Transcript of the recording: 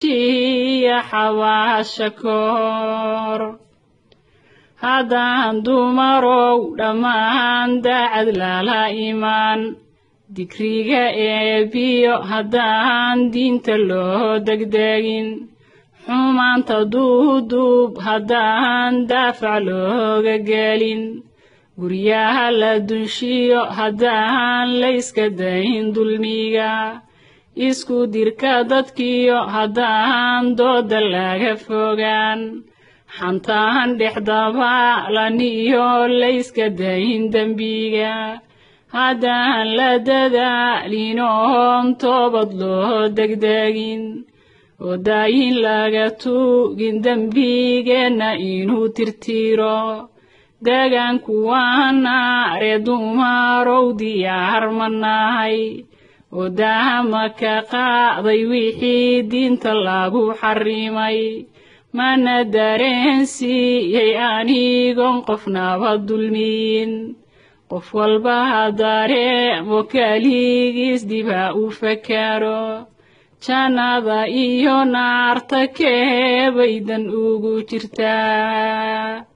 dahabshiya xabaasha koor haddaan dumarow dhammaan daacad lala imaan digriga eebiyo haddaan diinta loo degdegin xumaanta duuduub haddaan daafac looga gelin guryaha la dunshiyo haddaan layska dayn dulmiga isku dirka dadkiyo haddaan dooda laga fogaan xantaan dhexdabaalaniyo layska dayn dembiga haddaan la dadaalinoon toobad loo degdegin oo daayin laga tuugin dembigeenna inuu tirtiro deegaanku waanaaree dumarow diyaar ma nahay oo daahama ka qaaday wixii diinta lagu xarimay mana dareensiiyey anigoon qofnaba dulmiyin qof walba ha dareemo keligiis dib ha u fakaro jannada iyo naarta keebaydan ugu jirtaa